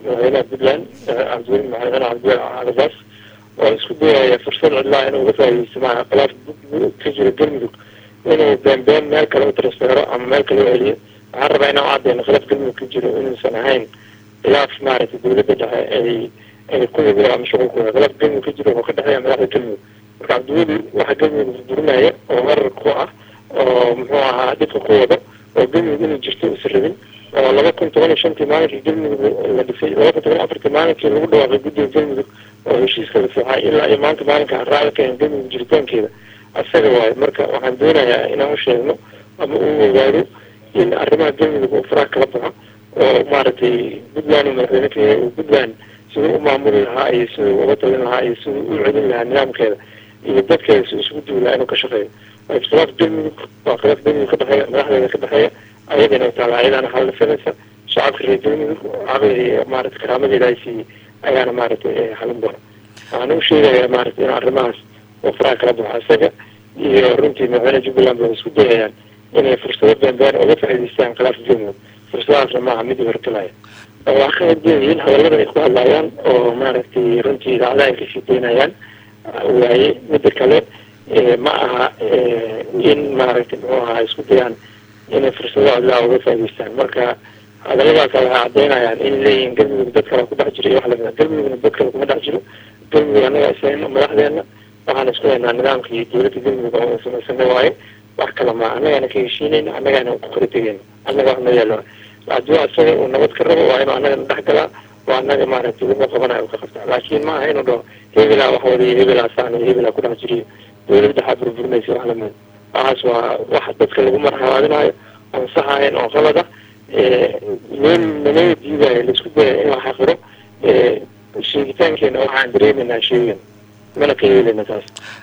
madaxweynaha puntland cabdiweli madaxweyne cabdiweli cadabaas oo isku dayaya fursad cidlaa inuu uga faaideysto maaa khilaaf ka jira galmudug inuu been been meel kale u transfero ama meel kale u celiyo waxaan rabaa inaan u cadeyno khilaaf galmudug ka jiro inuusan ahayn khilaaf maaragtay dawladda dhexe ay ay ku yimi ama shuqulkooda khilaaf galmudug ka jiro oo ka dhexeeya madaxda galmudug marka cabdiweli waxa galmudug burburinaya oo weerar ku ah oo muxuu ahaa dhibka ku wado oo galmudug inay jirto usan rabin oo laba kun toban iyo shantii maalinkii galmudug la dhisay laba kun toban afartii maalinkii lagu dhawaaqay guddiga galmudug oo heshiiska la fiixay ilaa iyo maanta maalinka haraaga keen galmudug jiritaankeeda asaga waayo marka waxaan doonayaa inaan u sheegno ama uu ogaado in arrimaha galmudug uu faraha kala baxo oo maaragtay puntland uu madaxweyne ka yahay uu puntland siduu u maamuli lahaa iyo siduu uga talin lahaa iyo siduu u celin lahaa nidaamkeeda iyo dadkeeda si isugu duwi lahaa inuu ka shaqeeyo khilaaf galmudug waa khilaaf galmudug ka dhexeeya madaxdeeda ka dhexeeya ayadana taala ayadaana xalisanaysa shacabka reer galmudug caqliga maarata karaamadeeda ay siiyey ayaana maaragtay xalin doona waxaana u sheegayaa maaragtay in arrimahaas oo faraha kala baxo isaga iyo runtii madaxweyne jubbaland ba isku dayayaan inay fursado beenbeen uga faa'iidaystaan khilaafka galmudug fursadahaasna maaha mid hortalaya waa ka hadleeyihiin hadallada ay ku hadlayaan oo maaragtay runtii idaacadaha ay kasii daynayaan waaye midda kale ma aha in maaragtay muxuu ahaa isku dayaan inay fursado cidlaa uga faa'idaystaan marka hadalladaas waxay caddeynayaan in leeyihiin galmudug dad kale ku dhex jiro iyo wax lamida galmudugna dad kale kuma dhex jiro galmudug annaga isayno madaxdeena waxaan isku haynaa nidaamka iyo dawladda galmudug oo samaysana waaye wax kale ma annagaana ka heshiinayna annagaana ku kala tegayna annaga wax noo yaalo hadduu asaga uu nabad ka rabo waa inuu annagana dhex galaa waa annaga maaragtay wuxuu qabanayo ka qabtaa laakiin ma aha inuu dhaho hebelaa wax wadiyo hebelaa saan iyo hebelaa ku dhex jiriyo dawladda waxaa burburinaysa wax lamid waxaas waa wax dadka lagu marxabaadinayo oon sax ahayn oo qalad ah loo naloo diidayo laisku daya in la xaqiro sheegitaankeena waxaan dareemeynaa sheegan mana ka yeelina taas